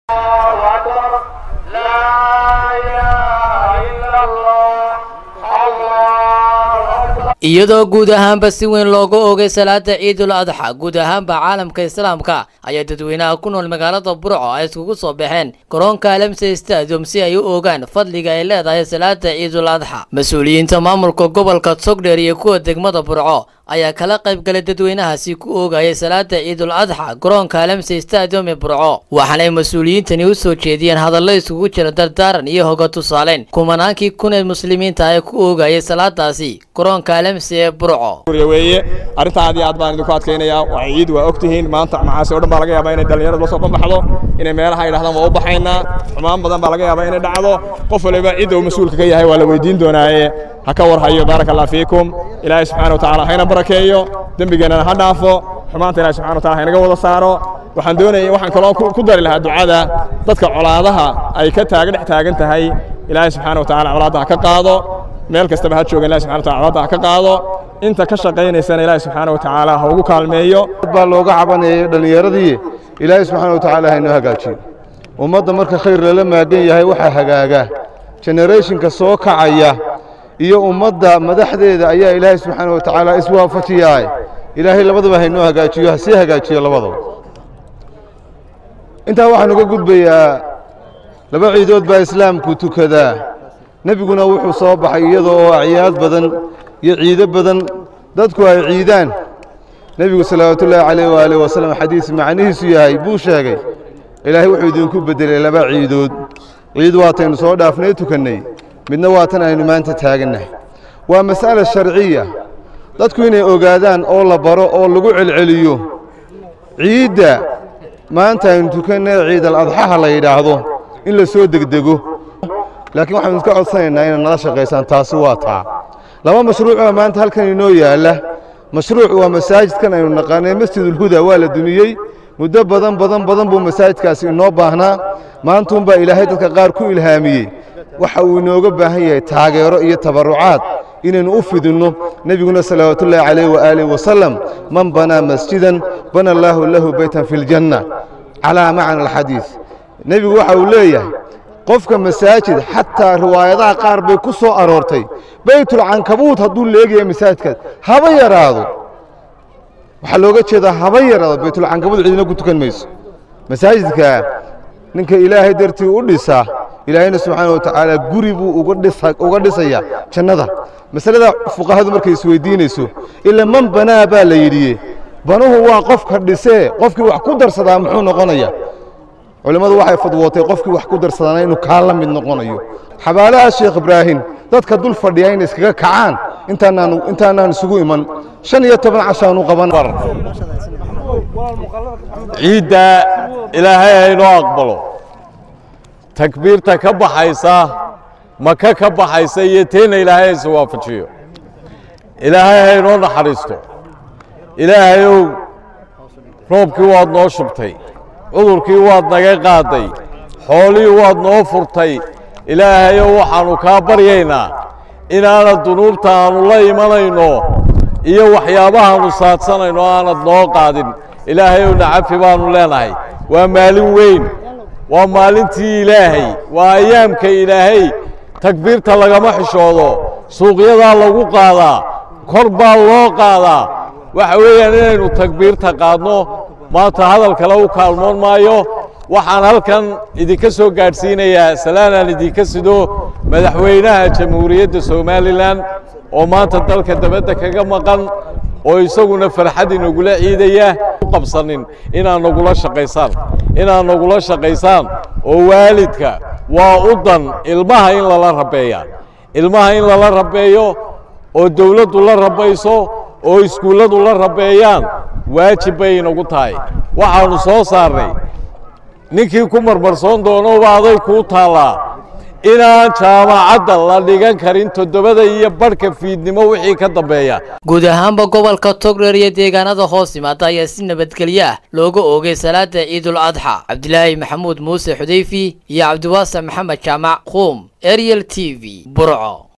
iyadoo guud ahaanba si weyn looga oogay salaada ciidul adxa guud ahaanba caalamka islaamka ayaa dadweynaha ku nool magaalada burco ay iskugu soo baxeen garoonka alamse stadium si ay u ogaan fadliga ay leedahay salaada ciidul adxa mas-uuliyiinta maamulka gobolka sogdheer iyo kuwa degmada burco ayaa kala qaybgalay dadweynahaasi ku oogayay salaada ciidul adxa garoonka alamse stadium ee burco waxaanay mas-uuliyiintani u soo jeediyeen hadallo isugu jira dardaaran iyo hoga tusaaleyn kumanaankii kuneed muslimiinta ee ku oogayay salaadaasi garoonka alamse ee burco weeye arrinta aad iyo aad baan idinku adkaynayaa waa ciid waa ogtihiin maanta macaasi oo dhan baa laga yaabaa inay dhallinyaradu la soo banbaxdo inay meelaha yidhahdaan waa u baxaynaa xumaan badan baa laga yaabaa inay dhacdo qof waliba cidda uu mas-uulka ka yahay waa la weydiin doonaaye ha ka warhayo baaraka allah fiikum ilaahay subxana wa tacaala hayna barakeeyo dembigeennana ha dhaafo xumaanta ilahay subxana wa tacala haynaga wada saaro waxaan doonaya waxaan kaloo ku dari lahaa ducada dadka colaadaha ay ka taaga dhex taagan tahay ilaahay subxaana wa tacala colaadda ha ka qaado meel kastaba ha jooga ilahi subxana wa tacala colaadda ha ka qaado inta ka shaqaynaysana ilaahi subxaana wa tacaala ha ugu kaalmeeyo baa looga cabanayay dhallinyaradii ilaahay subxaana wa tacaala haynoo hagaajiyo ummadda marka khayr lala maagan yahay waxaa hagaaga generationka soo kacaya iyo ummadda madaxdeeda ayaa ilaahay subxaana wa tacaala iswaafajiyaa ilaahay labadaba haynoo hagaajiyo ha sii hagaajiyo labadaba intaa waxaan uga gudbayaa laba ciidood baa islaamku tukadaa nebiguna wuxuu soo baxay iyadoo oo acyaad badan iyo ciido badan dadku ay ciidaan nebigu salawaatullaahi calayh waaalih wasalam xadiis macnihiisu yahay buu sheegay ilaahay wuxuu idinku beddelay laba ciidood ciid waataynu soo dhaafnay tukannay midna waa tan aynu maanta taagannahay waa mas'ala sharciya dadku inay ogaadaan oo la baro oo lagu celceliyo ciidda maanta aynu tukannay ciidal adxaha la yidhaahdo in la soo degdego laakiin waxaanu iska codsanaynaa inaad nala shaqaysaan taasi waa taa laba mashruuc baa maanta halkan inoo yaalla mashruuc waa masaajidkan aynu naqaanay masjidulhuda waa la dumiyey muddo badan badan badan buu masaajidkaasi inoo baahnaa maantuunbaa ilaahay dadka qaar ku ilhaamiyey waxa uu inooga baahan yahay taageero iyo tabarrucaad inaynu u fidinno nebiguna salawaatullaahi calayh waaalih wasalam man banaa masjidan bana allaahu lahu beytan fi ljanna calaa macna alxadiid nebigu waxa uu leeyahay qofka masaajid xataa riwaayadaha qaar bay ku soo aroortay baytulcankabuut hadduu leegaya masaajidkaas haba yaraado waxaa looga jeedaa haba yaraado baytulcankabuut cidina ku tukan mayso masaajidka ninka ilaahay dartii u dhisa ilaahayna subxaana wa tacaala guri buu uga dhisayaa jannada masalada fuqahadu markay isweydiinayso ila man banaa baa la yidhiye banuhu waa qofka dhisee qofkii wax ku darsadaa muxuu noqonaya culimmadu waxay fadwootay qofkii wax ku darsadaana inuu kaa la mid noqonayo xabaalaha sheekh ibraahim dadka dul fadhiya inay iskaga kacaan intaanaan isugu iman shan iyo toban cashaanu qaban ciidda ilaahay haynoo aqbalo takbiirta ka baxaysa maka ka baxaysa iyo teenna ilaahay hayse waafajiyo ilaahay haynoo naxariisto ilaahayow roobkii waad noo shubtay cudurkii waad naga qaaday xoolihii waad noo furtay ilaahayow waxaannu kaa baryaynaa inaanad dunuubta aannu la imanayno iyo waxyaabahaannu saadsanayno aanad noo qaadin ilaahayow nacafi baannu leenahay waa maalin weyn waa maalintii ilaahay waa ayaamka ilaahay takbiirta lagama xishoodo suuqyadaa lagu qaadaa kor baa loo qaadaa waxa weeyaan inaynu takbiirta qaadno maanta hadal kale u kaalmoon maayo waxaan halkan idinka soo gaadhsiinayaa salaanaan idinka sido madaxweynaha jamhuuriyadda somalilan oo maanta dalka dabadda kaga maqan oo isaguna farxad inagula ciidaya u qabsanin inaad nagula shaqaysaan inaad nagula shaqaysaan oo waalidka waa u dan ilmaha in lala rabeeya ilmaha in lala rabeeyo oo dawladdu la rabayso oo iskuulladu la rabeeyaan waajib bay inagu tahay waxaannu soo saarnay ninkii ku marmarsoon doonouba aday kuu taallaa inaan jaamacadda la dhigan karin toddobada iyo badhka fiidnimo wixii ka dambeeya guud ahaanba gobolka togreer iyo deegaanada hoos yimaada ayaa si nabadgelyo ah looga oogay salaada ciidul adxa cabdilaahi maxamuud muuse xudayfi iyo cabdiwaasec maxamed jaamac quum ariel t v burco